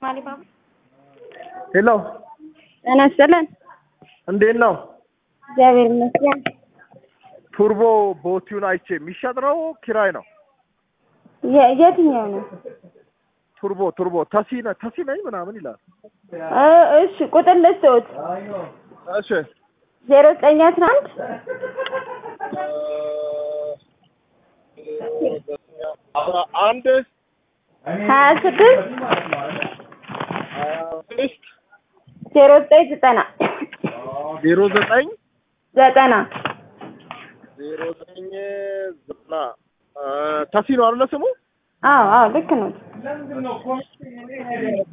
ማሊባባ ሄሎ ጤና ይስጥልን። እንዴት ነው? እግዚአብሔር ይመስገን። ቱርቦ ቦቲውን አይቼ የሚሸጥ ነው ኪራይ ነው? የ- የትኛው ነው? ቱርቦ ቱርቦ ተሲ ነ- ተሲ ነኝ ምናምን ይላል። እ እሺ ቁጥር ልስጥዎት እሺ ዜሮ ዘጠኝ አስራ አንድ አስራ አንድ ሀያ ስድስት ሀያ ስድስት ዜሮ ዘጠኝ ዘጠና ዜሮ ዘጠኝ ዘጠና ዜሮ ዘጠኝ ዘጠና ተሲ ነው አይደለ ስሙ? አዎ አዎ ልክ ነው።